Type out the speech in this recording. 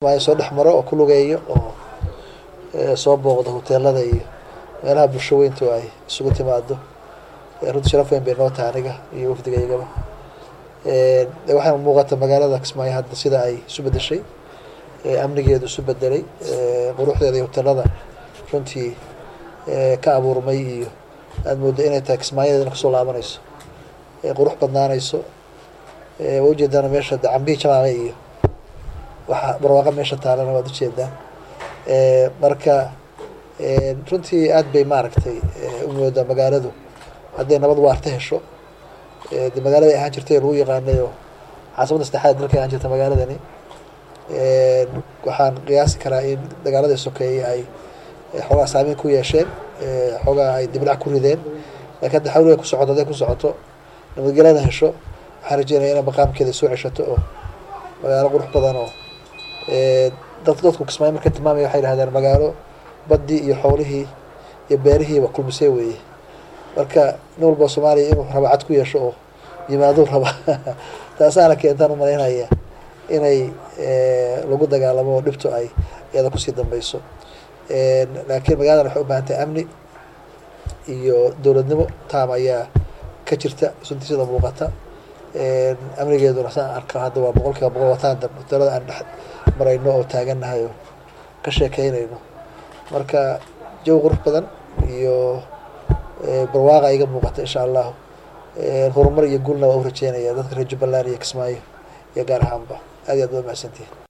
soo dhex maro oo ku lugeeyo oo soo booqdo hoteelada iyo meelaha bulsho weyntu ay isugu timaado runtii sharaf weyn bay noo tahay aniga iyo wafdigaygaba waxaana muuqata magaalada kismaayo hadda sida ay isu bedeshay amnigeedu isu bedelay quruxdeeda iyo hoteelada runtii ka abuurmay iyo aada moodo inay tahay kismaayadeedana kasoo laabanayso qurux badnaanayso waa ujeedaan meesha de cambihi jamaame iyo waxa barwaaqa meesha taalana waad ujeedaan marka runtii aad bay maaragtay u moodaa magaaladu hadday nabad waarta hesho de magaalada ahaan jirtay lagu yaqaanay oo caasimada saddexaad dalka ahaan jirta magaaladani waxaan qiyaasi karaa in dagaaladii sokeeye ay xoogaa saameyn ku yeesheen xoogaa ay dibdhac ku rideen lakin hadda xawliga ku socoto hadday ku socoto nabadgelyada hesho waxaan rajeynaya inay maqaamkeeda soo ceshato oo magaalo qurux badan oo dad dadku kismaayo marka tilmaamaya waxay dhahdeen magaalo baddii iyo xoolihii iyo beerihiiba kulmisay weeye marka nin walba soomaaliya inuu raba cad ku yeesho oo yimaaduu raba taasaana keentaan umalaynaya inay lagu dagaalamo oo dhibtu ay iyada kusii dambeyso laakiin magaaladan waxay u baahan tahay amni iyo dowladnimo taam ayaa ka jirta runtii sida muuqata amnigeeduna saan arka hadda waa boqol kiiba boqol wataan hoteelada aan dhex marayno oo taagannahay oo ka sheekeynayno marka jawi qurux badan iyo barwaaqa iga muuqata insha allahu horumar iyo guulna waa u rajeynaya dadka reer jubbaland iyo kismaayo iyo gaar ahaanba aad iyo aad waa mahadsantihin